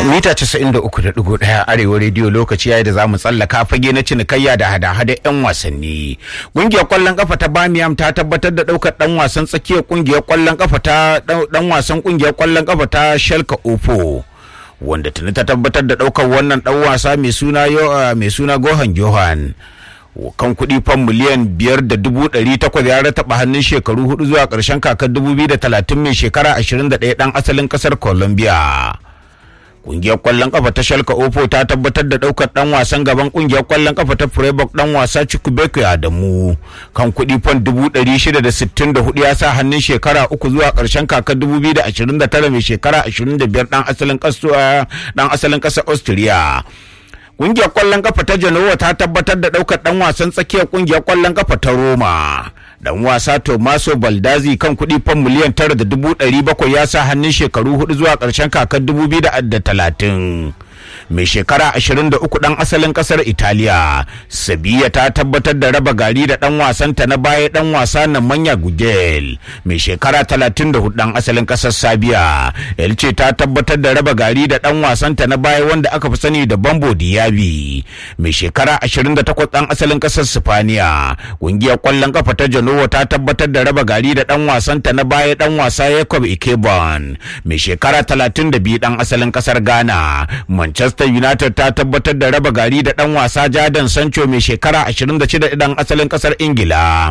mita 93.1 arewa rediyo lokaci yayi da za mu tsallaka fage na cinikayya da hada-hada 'yan wasanni ƙungiyar kwallon kafa ta bamiyam ta tabbatar da ɗaukar ɗan wasan tsakiyar ƙungiyar kwallon kafa ta ɗan wasan ƙungiyar kwallon kafa ta shalka ofo wanda tuni ta tabbatar da ɗaukar wannan ɗan wasa mai suna mai suna gohan johan kan kuɗi fan miliyan biyar da dubu ɗari takwas ya rataba hannun shekaru hudu zuwa ƙarshen kakar dubu biyu da talatin mai shekara ashirin da ɗaya ɗan asalin ƙasar colombia Kungiyar kwallon kafa ta Shalka Ofo ta tabbatar da daukar dan wasan gaban kungiyar kwallon kafa ta Freiburg dan wasa Chukwuemeka Adamu kan kuɗi fan dubu ɗari shida da sittin da hudu ya sa hannun shekara uku zuwa ƙarshen kakar dubu biyu da ashirin da tara mai shekara ashirin da biyar dan asalin ƙasa dan asalin ƙasar Austria. Kungiyar kwallon kafa ta Genoa ta tabbatar da daukar dan wasan tsakiyar kungiyar kwallon kafa ta Roma. dan wasa Tomaso Baldazzi kan kuɗi fan miliyan tara da dubu ɗari bakwai ya sa hannun shekaru hudu zuwa ƙarshen kakar dubu biyu da talatin. mai shekara 23 dan asalin kasar Italiya. Sabiya ta tabbatar da raba gari da dan wasanta na baya dan wasa na manya Gugel mai shekara 34 dan asalin kasar Sabiya. Elce ta tabbatar da raba gari da dan wasanta na baya wanda aka fi sani da Bambo Diaby mai shekara 28 dan asalin kasar Sifaniya. Kungiyar kwallon kafa ta Genoa ta tabbatar da raba gari da dan wasanta na baya dan wasa Jacob Ikebon mai shekara 32 dan asalin kasar Ghana. Manchester Manchester United ta tabbatar da raba gari da ɗan wasa Jadon Sancho mai shekara 26 ɗan asalin ƙasar Ingila.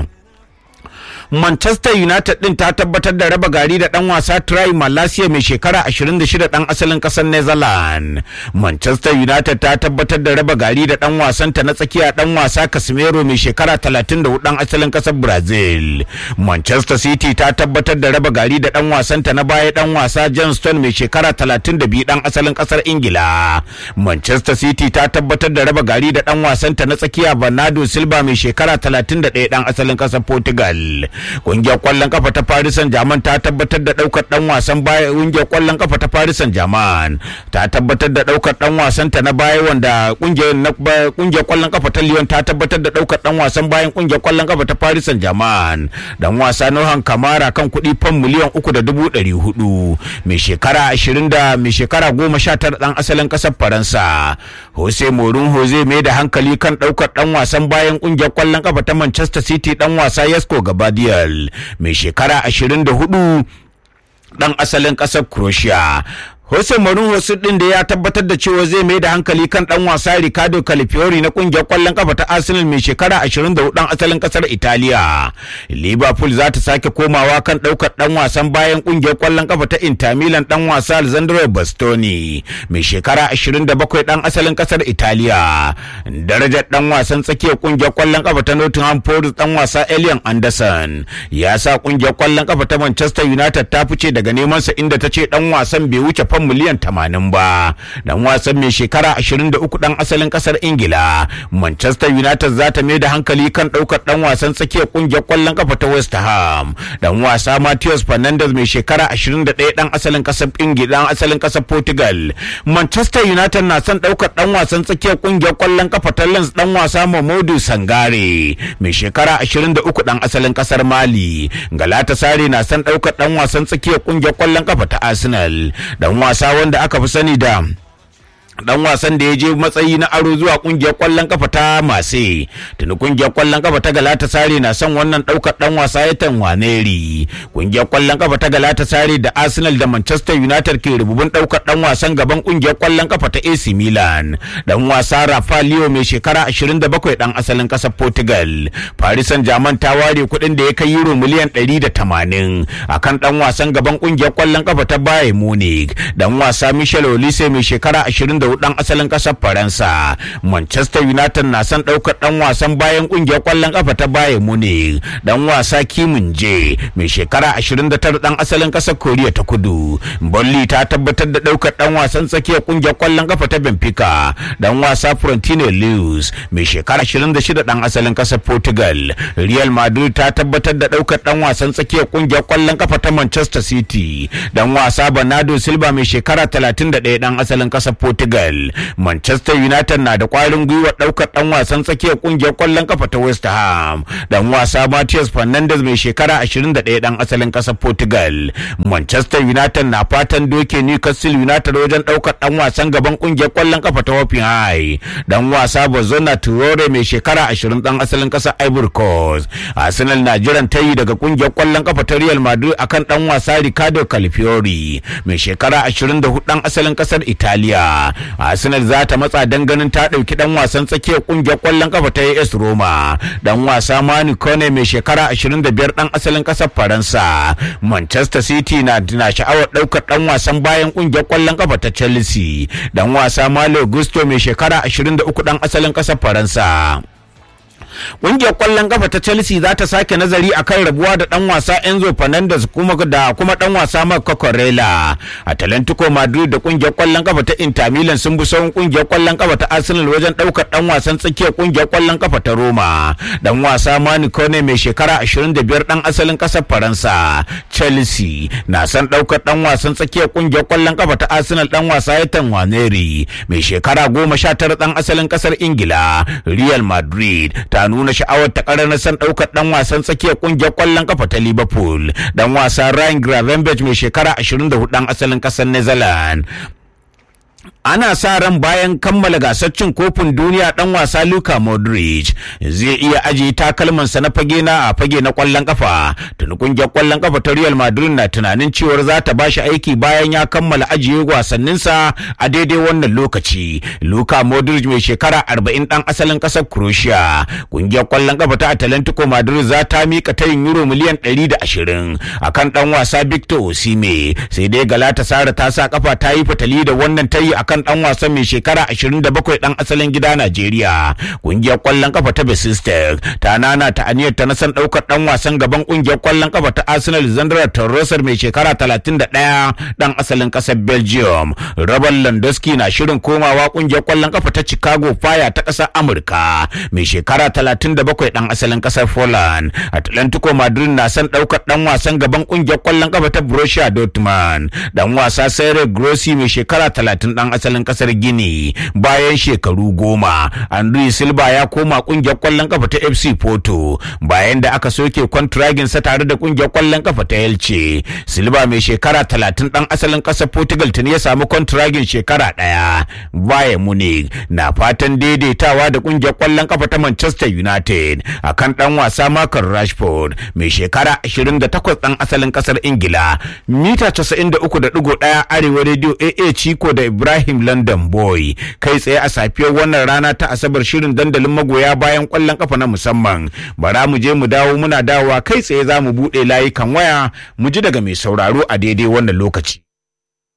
Manchester United din ta tabbatar da raba gari da dan wasa Try Malaysia mai shekara 26 dan asalin kasar Netherlands. Manchester United ta tabbatar da raba gari da dan wasanta na tsakiya dan wasa Casemiro mai shekara 34 dan asalin kasar Brazil. Manchester City ta tabbatar da raba gari da dan wasanta na baya dan wasa John Stone mai shekara 32 dan asalin kasar Ingila. Manchester City ta tabbatar da raba gari da dan wasanta na tsakiya Bernardo Silva mai shekara 31 dan asalin kasar Portugal. Kungiyar kwallon kafa ta Paris Saint-Germain ta tabbatar da daukar dan wasan baya kungiyar kwallon kafa ta Paris Saint-Germain ta tabbatar da daukar dan wasan ta na baya wanda kungiyar kungiyar kwallon kafa ta Lyon ta tabbatar da daukar dan wasan bayan kungiyar kwallon kafa ta Paris Saint-Germain dan wasa Nohan Kamara kan kuɗi fan miliyan uku da dubu ɗari hudu mai shekara ashirin da mai shekara goma sha tara dan asalin ƙasar Faransa Jose Mourinho zai mai da hankali kan daukar dan wasan bayan kungiyar kwallon kafa ta Manchester City dan wasa Yasko Gabadia mai shekara 24 dan asalin ƙasar Croatia. Jose Mourinho din da ya tabbatar da cewa zai mai da hankali kan dan wasa Ricardo Calafiori na kungiyar kwallon kafa ta Arsenal mai shekara 24 dan asalin kasar Italiya. Liverpool za ta sake komawa kan daukar dan wasan bayan kungiyar kwallon kafa ta Inter Milan dan wasa Alessandro Bastoni mai shekara 27 dan asalin kasar Italiya. Darajar dan wasan tsakiyar kungiyar kwallon kafa ta Nottingham Forest dan wasa Elian Anderson ya sa kungiyar kwallon kafa ta Manchester United ta fice daga neman sa inda ta ce dan wasan bai wuce fan miliyan tamanin ba dan wasan mai shekara 23 dan asalin kasar ingila manchester united za ta mai da hankali kan daukar dan wasan tsakiyar kungiyar kwallon kafa ta west ham dan wasa matheus fernandes mai shekara 21 dan asalin kasar ingila dan asalin kasar portugal manchester united na son daukar dan wasan tsakiyar kungiyar kwallon kafa ta lens dan wasa mamodu sangare mai shekara 23 dan asalin kasar mali galatasaray na son daukar dan wasan tsakiyar kungiyar kwallon kafa ta arsenal dan wasa wanda aka fi sani da dan wasan da ya je matsayi na aro zuwa kungiyar kwallon kafa ta mase tuni kungiyar kwallon kafa ta galata sare na son wannan daukar dan wasa ya tanwaneri kungiyar kwallon kafa ta galata sare da arsenal da manchester united ke rububin daukar dan wasan gaban kungiyar kwallon kafa ta ac milan dan wasa rafaelio mai shekara 27 dan asalin kasar portugal paris saint germain ta ware kuɗin da ya kai euro miliyan 180 akan dan wasan gaban kungiyar kwallon kafa ta bayern munich dan wasa michel olise mai shekara 20 da dan asalin kasar Faransa. Manchester United na son daukar dan wasan bayan kungiyar kwallon kafa ta Bayern Munich. Dan wasa Kimin Je mai shekara 29 dan asalin kasar Koriya ta Kudu. Bolli ta tabbatar da daukar dan wasan tsakiyar kungiyar kwallon kafa ta Benfica. Dan wasa Frontino Lewis mai shekara 26 dan asalin kasar Portugal. Real Madrid ta tabbatar da daukar dan wasan tsakiyar kungiyar kwallon kafa ta Manchester City. Dan wasa Bernardo Silva mai shekara 31 dan asalin kasar Portugal. Portugal. Manchester United na da kwarin gwiwa ɗaukar ɗan wasan tsakiyar ƙungiyar ƙwallon kafa ta West Ham. Ɗan wasa Matias Fernandes mai shekara 21 ɗan asalin ƙasar Portugal. Manchester United na fatan doke Newcastle United wajen ɗaukar ɗan wasan gaban ƙungiyar ƙwallon kafa ta Hoffenheim. Ɗan wasa Bozona Traore mai shekara 20 ɗan asalin ƙasar Ivory Coast. Arsenal na jiran tayi daga ƙungiyar ƙwallon kafa ta Real Madrid akan ɗan wasa Ricardo Calafiori mai shekara 24 ɗan asalin ƙasar Italiya. Arsenal za ta matsa dan ganin ta ɗauki ɗan wasan tsakiyar ƙungiyar ƙwallon kafa ta AS Roma. Ɗan wasa Manu Kone mai shekara 25 ɗan asalin ƙasar Faransa. Manchester City na na sha'awar ɗaukar ɗan wasan bayan ƙungiyar ƙwallon kafa ta Chelsea. Ɗan wasa Malo Gusto mai shekara 23 ɗan asalin ƙasar Faransa. Ƙungiyar ƙwallon kafa ta Chelsea za ta sake nazari akan rabuwa da ɗan wasa Enzo Fernandez kuma da kuma ɗan wasa Marco Corella. Atalantico Madrid da ƙungiyar ƙwallon kafa ta Inter Milan sun bi sauran ƙungiyar ƙwallon kafa ta Arsenal wajen ɗaukar ɗan wasan tsakiyar ƙungiyar ƙwallon kafa ta Roma. Ɗan wasa Manu Kone mai shekara 25 ɗan asalin ƙasar Faransa. Chelsea na son ɗaukar ɗan wasan tsakiyar ƙungiyar ƙwallon kafa ta Arsenal ɗan wasa Ethan Waneri mai shekara 19 ɗan asalin ƙasar Ingila. Real Madrid ta nuna sha'awar ta na san ɗaukar ɗan wasan tsakiyar ƙungiyar ƙwallon kafa ta Liverpool. Ɗan wasa Ryan Gravenberch mai shekara 24 ɗan asalin ƙasar Netherlands. ana sa ran bayan kammala gasar cin kofin duniya dan wasa Luka Modric zai iya ajiye takalmansa na fage na a fage na kwallon kafa tuni kungiyar kwallon kafa ta Real Madrid na tunanin cewar za ta bashi aiki bayan ya kammala ajiye wasanninsa a daidai wannan lokaci Luka Modric mai shekara 40 dan asalin kasar Croatia kungiyar kwallon kafa ta Atlantico Madrid za ta mika tayin euro miliyan 120 akan dan wasa Victor Osimhen sai dai Galatasaray ta sa kafa ta yi fatali da wannan tayi akan kan dan wasan mai shekara 27 dan asalin gida Najeriya. Kungiyar kwallon kafa ta Besistek ta nana ta aniyar ta nasan daukar dan wasan gaban kungiyar kwallon kafa ta Arsenal Zandra Torresar mai shekara 31 dan asalin kasar Belgium. Robert Lewandowski na shirin komawa kungiyar kwallon kafa ta Chicago Fire ta kasar Amurka mai shekara 37 dan asalin kasar Poland. Atlantico Madrid na son daukar dan wasan gaban kungiyar kwallon kafa ta Borussia Dortmund. Dan wasa Sergio Grossi mai shekara 30 dan asalin kasar Gini bayan shekaru goma. Andrew Silva ya koma kungiyar kwallon kafa ta FC Porto bayan da aka soke kwantiragin sa tare da kungiyar kwallon kafa ta Elche. Silva mai shekara 30 dan asalin kasar Portugal tuni ya samu kwantiragin shekara daya. Bayern Munich na fatan daidaitawa da kungiyar kwallon kafa ta Manchester United akan dan wasa Marcus Rashford mai shekara 28 dan asalin kasar Ingila. Mita 93.1 Arewa Radio AA Chico da Ibrahim London Boy kai tsaye a safiyar wannan rana ta Asabar shirin dandalin magoya bayan kwallon kafa na musamman. Bara mu je mu dawo muna dawowa kai tsaye za mu buɗe layukan waya mu ji daga mai sauraro a daidai wannan lokaci.